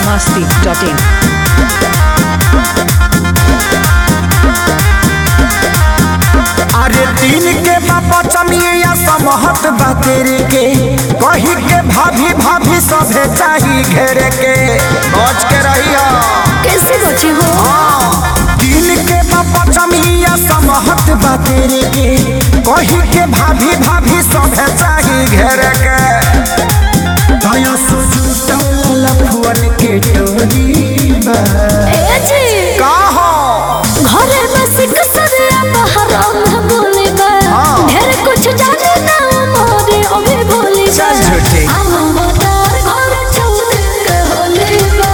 masti.in. अरे दिन के बाबा चमिया समहत बा तेरे के कही के भाभी भाभी सभे चाही घेरे के बच के रहिया कैसे बचे हो दिन के बाबा चमिया समहत बा तेरे के कही के भाभी भाभी सभे चाही घेरे के दया सुजुता लफुअन के टोली बा ए जी का हो घरे बस कसरिया बहरा में बोले बा हाँ। ढेर कुछ जाने ना मोरे ओमे बोले बा चल झूठी। हम मतार घर चौदे के होले बा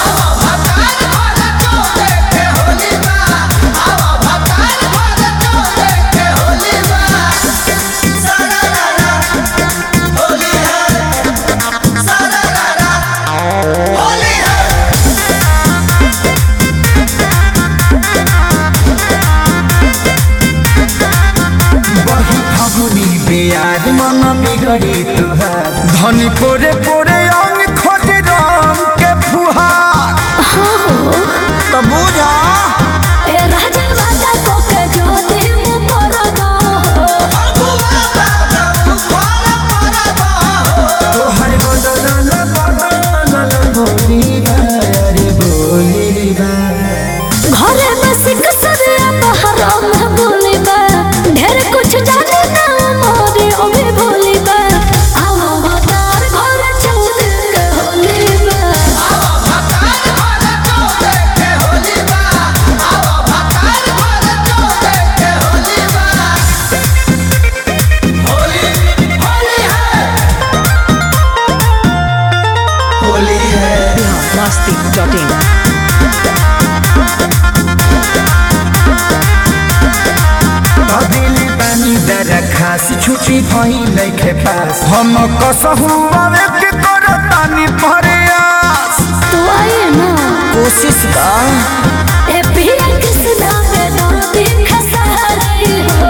बही फगुनी बेयार मन बिगड़ी तुहार धनी पोरे पोरे अंग खोज रंग के फुहार तो बुझा ए राजा वादा को के जो दे मु परदा तोहर बदल बदल बोली अरे बोली बा घरे बस कसरिया बहरा में बोले बा ढेर कुछ जाने ना मोरे ओमे बोले बा हम मतार घर चौदे के होले बा होली है masti.in. दिल पानी दर खास छुट्टी भई नइखे पास हम कसहु आवे के करतानी प्रयास तो आए ना कोशिश का ए पिया कृष्णा में नदी खसारी हो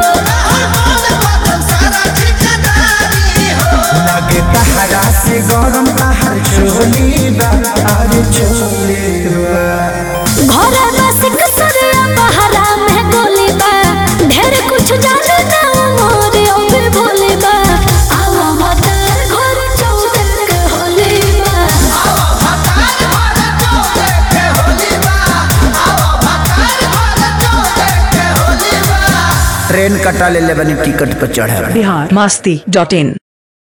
लगे तहरा से गरम तहर चोली बा अरे चोली बा घरे बस कसरिया बहरा में गोली बा ढेर कुछ जाने ना मोरे ओमे बोले बा आवा मतार घर चौदे के होले बा ट्रेन कटा ले ले बनी टिकट पर चढ़े Bihar masti.in.